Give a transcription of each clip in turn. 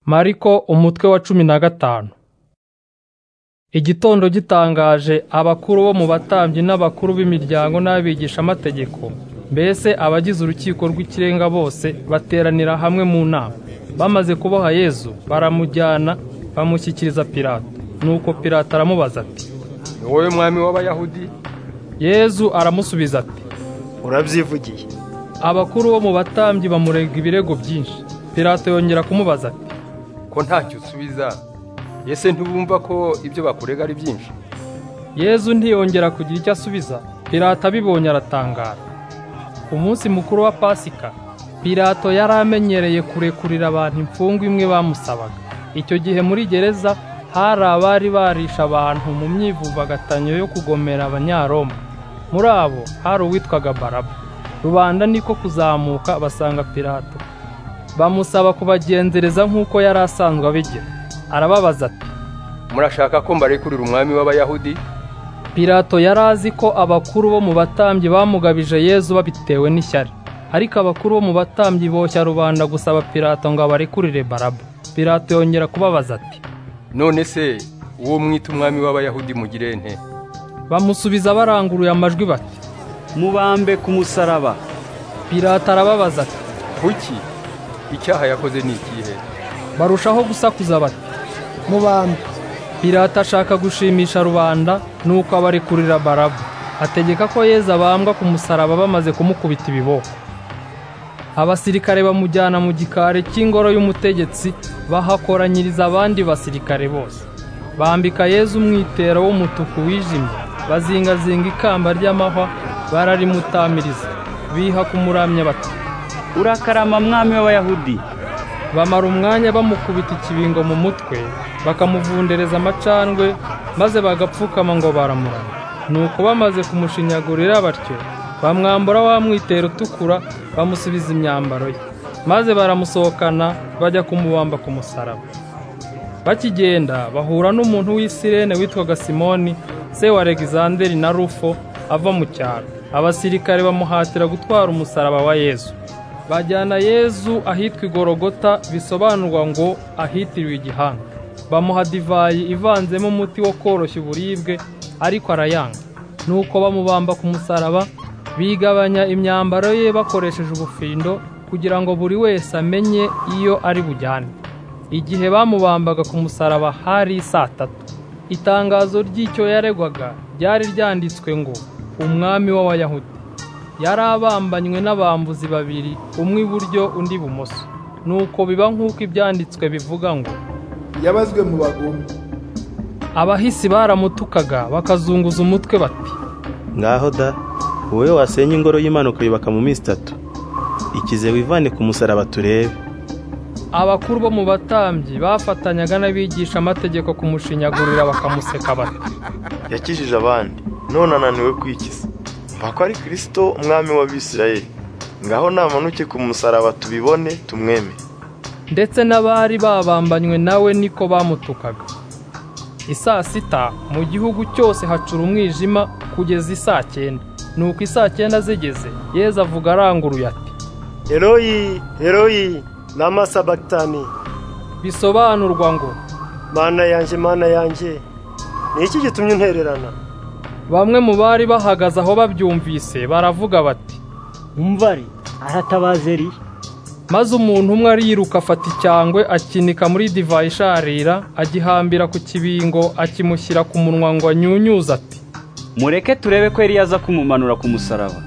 Mariko umutwe wa cumi na gatanu Igitondo gitangaje abakuru bo mu batambyi n'abakuru b'imiryango n'abigishamategeko mbese abagize urukiko rw'ikirenga bose bateranira hamwe mu nama bamaze kuboha Yesu baramujyana bamushyikiriza Pilato nuko Pilato aramubaza ati ni wowe mwami w'abayahudi Yesu aramusubiza ati urabyivugiye abakuru bo mu batambyi bamurega ibirego byinshi Pilato yongera kumubaza ati ko ntacyo usubiza ese ntibumva ko ibyo bakurega ari byinshi Yezu ntiyongera kugira icyo asubiza Pilato abibonye aratangara ku munsi mukuru wa pasika Pilato yari amenyereye kurekurira abantu imfungwa imwe bamusabaga icyo gihe muri gereza hari abari barisha abantu mu myivubagatanyo yo kugomera abanyaroma muri abo hari uwitwaga baraba rubanda niko kuzamuka basanga Pilato bamusaba kubagenzereza nk'uko yari asanzwe abigira arababaza ati murashaka ko mbarekurira umwami w'abayahudi Pilato yari azi ko abakuru bo mu batambyi bamugabije Yezu babitewe n'ishyari ariko abakuru bo mu batambyi boshya rubanda gusaba Pilato ngo abarekurire Baraba Pilato yongera kubabaza ati none se uwo mwita umwami w'abayahudi mugire nte bamusubiza baranguruye amajwi bati mubambe ku musaraba Pilato arababaza ati kuki icyaha yakoze ni ikihe barushaho gusakuza bati mubambe Pilato ashaka gushimisha rubanda nuko abarekurira Baraba ategeka ko Yezu abambwa ku musaraba bamaze kumukubita ibiboko abasirikare bamujyana mu gikari cy'ingoro y'umutegetsi bahakoranyiriza abandi basirikare bose bambika Yezu umwitero w'umutuku wijimye bazingazinga ikamba ry'amahwa bararimutamiriza biha kumuramya bati urakarama mwami w'abayahudi bamara umwanya bamukubita ikibingo mu mutwe bakamuvundereza amacandwe maze bagapfukama ngo baramurana nuko bamaze kumushinyagurira batyo bamwambura wa mwitero utukura bamusubiza imyambaro ye maze baramusohokana bajya kumubamba ku musaraba bakigenda bahura n'umuntu w'isirene witwaga simoni se wa alexanderi na rufo ava mu cyaro abasirikare bamuhatira gutwara umusaraba wa yezu bajyana yezu ahitwa igorogota bisobanurwa ngo ahitiriwe igihanga bamuha divayi ivanzemo umuti wo koroshya uburibwe ariko arayanga nuko bamubamba ku musaraba bigabanya imyambaro ye bakoresheje ubufindo kugira ngo buri wese amenye iyo ari bujyane igihe bamubambaga ku musaraba hari saa tatu itangazo ry'icyo yaregwaga ryari ryanditswe ngo umwami w'abayahudi yari abambanywe n'abambuzi babiri umwe iburyo undi ibumoso nuko biba nk'uko ibyanditswe bivuga ngo yabazwe mu bagome abahisi baramutukaga bakazunguza umutwe bati ngaho da wowe wasenya ingoro y'imana ukayubaka mu minsi itatu ikize wivane ku musaraba turebe abakuru bo mu batambyi bafatanyaga n'abigisha amategeko kumushinyagurira bakamuseka bati yakijije abandi none ananiwe kwikiza mva ko ari kirisito umwami w'abisirayeli ngaho namanuke ku musaraba tubibone tumweme ndetse n'abari babambanywe nawe niko bamutukaga isaa sita mu gihugu cyose hacura umwijima kugeza isaa cyenda nuko isaa cyenda zigeze yeza avuga aranguruye ati Heroyi, heroyi, lama sabakitani, bisobanurwa ngo mana yanjye, mana yanjye, ni iki gitumye untererana? bamwe mu bari bahagaze aho babyumvise baravuga bati umvari aratabaza eriya maze umuntu umwe ariruka afata icyangwe akinika muri divayi isharira agihambira ku kibingo akimushyira ku munwa ngo anyunyuze ati mureke turebe ko eriya aza kumumanura ku musaraba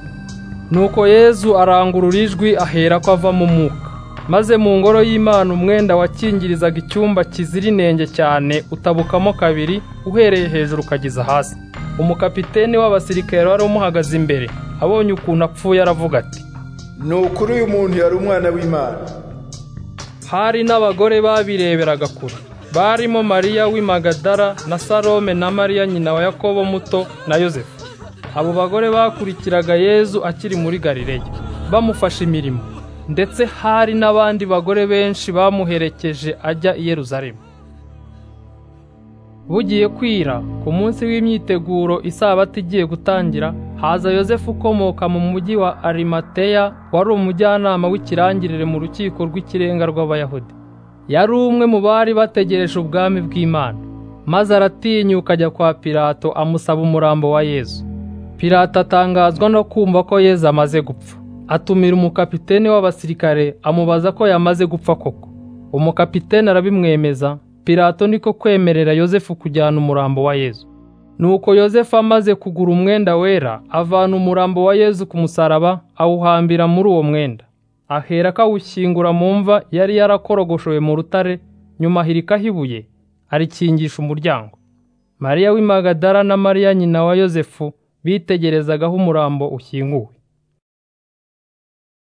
nuko yezu arangurura ijwi ahera ko ava mu mwuka maze mu ngoro y'imana umwenda wakingirizaga icyumba kizira inenge cyane utabukamo kabiri uhereye hejuru ukageza hasi umukapiteni w'abasirikare wari umuhagaze imbere abonye ukuntu apfuye aravuga ati ni ukuri uyu muntu yari umwana w'imana hari n'abagore babireberaga kure barimo mariya w'i magadara na salome na mariya nyina wa yakobo muto na yosefu abo bagore bakurikiraga yezu akiri muri galileya bamufasha imirimo ndetse hari n'abandi bagore benshi bamuherekeje ajya i yeruzalemu bugiye kwira ku munsi w'imyiteguro isabato igiye gutangira haza yosefu ukomoka mu mujyi wa arimateya wari umujyanama w'ikirangirire mu rukiko rw'ikirenga rw'abayahudi yari umwe mu bari bategereje ubwami bw'Imana maze aratinyuka ajya kwa Pilato amusaba umurambo wa Yesu Pilato atangazwa no kumva ko Yesu amaze gupfa atumira umukapiteni w'abasirikare amubaza ko yamaze gupfa koko umukapiteni arabimwemeza Pilato niko kwemerera Yosefu kujyana umurambo wa Yesu Nuko Yosefu amaze kugura umwenda wera avana umurambo wa Yesu ku musaraba awuhambira muri uwo mwenda ahera akawushyingura mu mva yari yarakorogoshowe mu rutare nyuma ahirikaho ibuye arikingisha umuryango Mariya w'imagadara na Mariya nyina wa Yosefu bitegerezaga aho umurambo ushyinguwe